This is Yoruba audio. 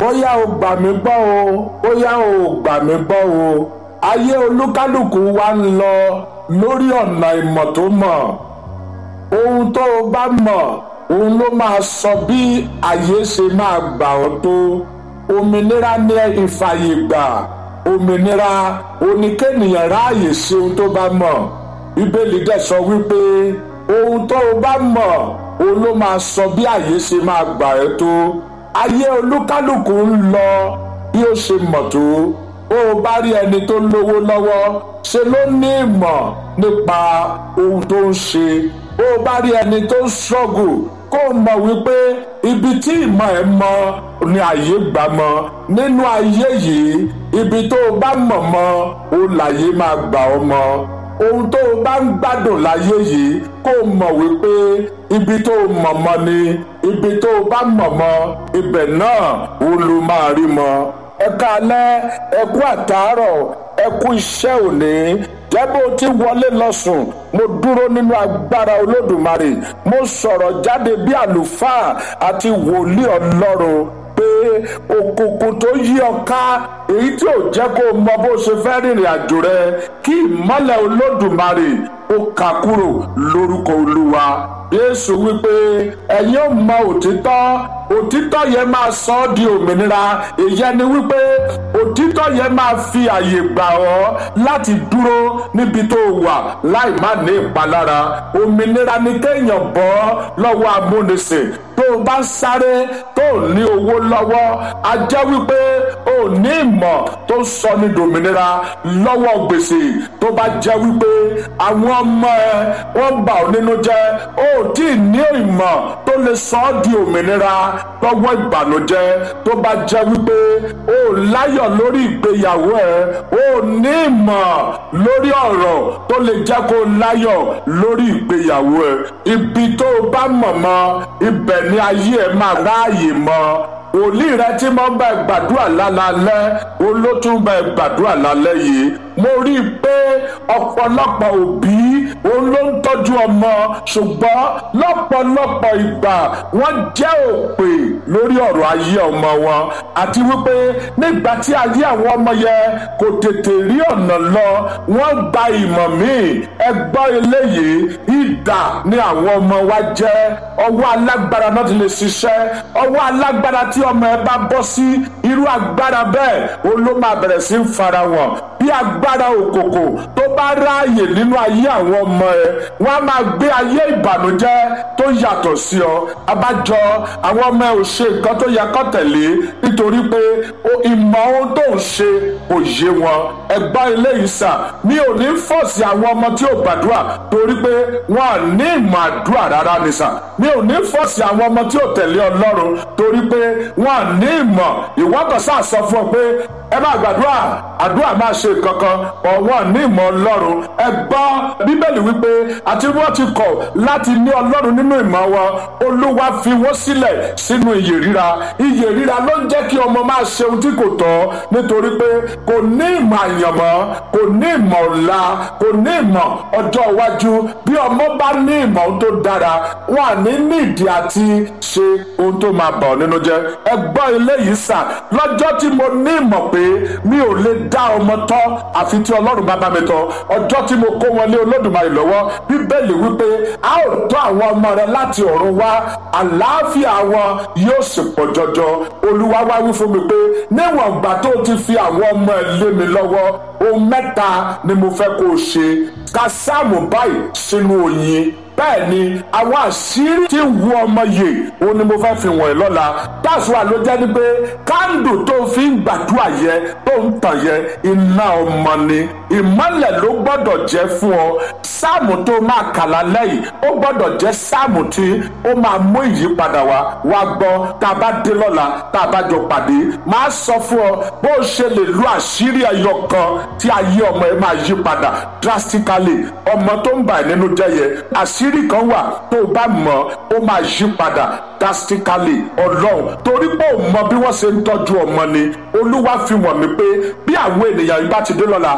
bóyá o gbà mí gbọ́ o bóyá o gbà mí gbọ́ o ayé olúkálùkù wa ń lọ lórí ọ̀nà ìmọ̀ tó mọ̀ ohun tó o bá mọ̀ òun ló máa sọ bí ayé ṣe máa gbà ọ́ tó òmìnira ní ìfàyè gbà òmìnira oníkéènìyàn ráàyè ṣe ohun tó bá mọ̀ bíbélì dẹ̀ sọ wípé ohun tó o bá mọ̀ òun ló máa sọ bí ayé ṣe máa gbà ẹ́ tó ayé olúkálùkù ń lọ bí ó ṣe mọ̀ tó bó o bá rí ẹni tó lówó lọ́wọ́ ṣe ló ní ìmọ̀ nípa ohun tó ń ṣe bó o bá rí ẹni tó ń ṣọ́gù kó o mọ̀ wípé ibi tí ìmọ̀ ẹ̀ mọ ni àyè gbà mọ́ nínú ayé yìí ibi tó o bá mọ̀ mọ́ o láyé máa gbà ọ́ mọ́ ohun tó o bá ń gbádùn láyé yìí kó o mọ̀ wípé ibi tó o mọ̀ mọ́ ni ibi tó o bá mọ̀ mọ́ ibẹ̀ náà ó ló máa rí mọ́ ẹ káalẹ́ ẹ kú àtàárọ̀ ẹ kú iṣẹ́ òní jẹ́ bó ti wọlé lọ́sùn mo dúró nínú agbára olódùmarè mo sọ̀rọ̀ jáde bí àlùfáà àti wòlíì ọlọ́run pé òkùnkùn tó yí ọ ká èyí tí ò jẹ́ kó o mọ bó ṣe fẹ́ rìnrìn àjò rẹ kí ìmọ́lẹ̀ olódùmarè ó kà kúrò lórúkọ olúwa yéésù wípé ẹ̀yin ò mọ òtítọ́ òtítọ́ yẹn máa sọ ọ́ di òmìnira ìyẹn ni wípé òtítọ́ yẹn máa fi àyè gbà ọ́ láti dúró níbi tó wà láì má ní ìpalára òmìnira ni kéèyàn bọ́ lọ́wọ́ amúnisìn tó o bá ń sáré tó o ní owó lọ́wọ́ a jẹ́ wípé o ní ìmọ̀ tó ń sọ ní dòmìnira lọ́wọ́ gbèsè tó bá jẹ́ wípé àwọn ọmọ ẹ wọ́n bà ọ́ nínú jẹ́ o tí ì ní ìmọ̀ tó lè sọ ọ́ di òmìnira lọ́wọ́ ìbànújẹ́ tó bá jẹ́ wípé o láyọ̀ lórí ìgbéyàwó ẹ o ní ìmọ̀ lórí ọ̀rọ̀ tó lè jẹ́ kó láyọ̀ lórí ìgbéyàwó ẹ ibi tó o bá mọ̀ mọ́ ibẹ̀ ni ayé ẹ máa ráàyè mọ́ òlì rẹ tí mo bá gbàdúrà lálálẹ́ olótún bá gbàdúrà lálẹ́ yìí mo rí i pé ọ̀pọ̀lọpọ̀ òbí òun ló ń tọ́jú ọmọ ṣùgbọ́n lọ́pọ̀lọpọ̀ ìgbà wọ́n jẹ́ òpè lórí ọ̀rọ̀ ayé ọmọ wọn àti wípé nígbà tí ayé àwọn ọmọ yẹn kò tètè rí ọ̀nà lọ wọ́n gba ìmọ̀ míì ẹgbọ́ eléyìí ìdà ni àwọn ọmọ wa jẹ́ ọwọ́ alágbára náà ti lè ṣiṣẹ́ ọwọ́ alágbára tí ọmọ ẹ bá bọ́ sí irú agbára bẹ́ẹ̀ òun ló máa bẹ̀rẹ̀ sí í fara wọn bí agbára òkòkò tó bá ráàyè nínú ayé àwọn ọmọ ẹ wọn á máa gbé ayé ìbànújẹ́ tó yàtọ̀ sí ọ abájọ àwọn ọmọ ẹ ò ṣe nǹkan tó yẹ kó tẹ̀lé nítorí pé ìmọ̀ ohun tó ń ṣe kò yé wọn ẹgbọ́n eléyìí sà mi ò ní fọ̀sì àwọn ọmọ tí ò gbàdúrà torí pé wọn à ní ìmọ̀ àdúrà rárá ni sà mi ò ní fọ̀sì àwọn ọmọ tí ò tẹ̀lé ọlọ́run torí pé wọn à ní ìmọ̀ ìwọ́kọ̀ sáà sọ fún ọ pé ẹ máa gbàdúrà àdúrà máa ṣe kankan ọ̀wọ́n ní ìmọ̀ ọlọ́run ẹ gbọ́ bíbélì wípé àti wọ́n ti kọ̀ láti ní ọlọ́run nínú ìmọ̀ wọn olúwa fi wọ́n sílẹ̀ sínú iyè ríra iyè ríra ló ń jẹ́ kí ọmọ máa ṣe ohun tí kò tọ́ nítorí pé kò ní ìmọ̀ àyànmọ́ kò ní ìmọ̀ ọ̀la kò ní ìmọ̀ ọjọ́ iwájú bí ọmọ bá ní ìmọ̀ ohun tó dára wọn à ní nídìí àti ṣe ohun tó máa bà ọ́ nínú jẹ́ ẹ gbọ́ eléyìí sà lọ́jọ́ tí mo ní ìmọ̀ pé mi ò lè dá ọmọ tọ́ àfi tí ọlọ́run bá bá mi tọ́ ọjọ́ tí mo kó wọn lé olódùmarè lọ́wọ́ bíbélì wípé a ó tọ́ àwọn ọmọ rẹ láti ọ̀run wá àlàáfíà wọn yóò sì pọ̀ jọjọ olúwa wá wí fún mi pé níwọ̀n ìgbà tó ti fi àwọn ọmọ ẹ lé mi lọ́wọ́ ohun mẹ́ta ni mo fẹ́ kó o ṣe ka sáàmù báyìí sínú oyin bẹ́ẹ̀ ni àwọn àṣírí tí ń wu ọmọ yìí òun ni mo fẹ́ fi wọ̀nyí lọ́la táṣùwà ló jẹ́ ni pé kándù tó fi ń gbàdúrà yẹ tó ń tàn yẹ iná ọmọ ni ìmọ́lẹ̀ ló gbọ́dọ̀ jẹ́ fún ọ sáàmù tó máa kà lálẹ́ yìí ó gbọ́dọ̀ jẹ́ sáàmù tí ó máa mú ìyípadà wá wá gbọ́ tá a bá dé lọ́la tá a bá jọ pàdé máa sọ fún ọ bó o ṣe lè lu àṣírí ẹyọ kan tí ayé ọmọ ẹ máa yí padà drastically ọmọ tó ń bà ẹ́ nínú jẹ́ yẹ àṣírí kan wà tó o bá mọ̀ ó máa yí padà drastically ọlọ́run torí pé ò mọ bí wọ́n ṣe ń tọ́jú ọmọ ni olúwa fi wọ̀n mí pé bí àwọn ènìyàn yìí bá ti dé lọ́la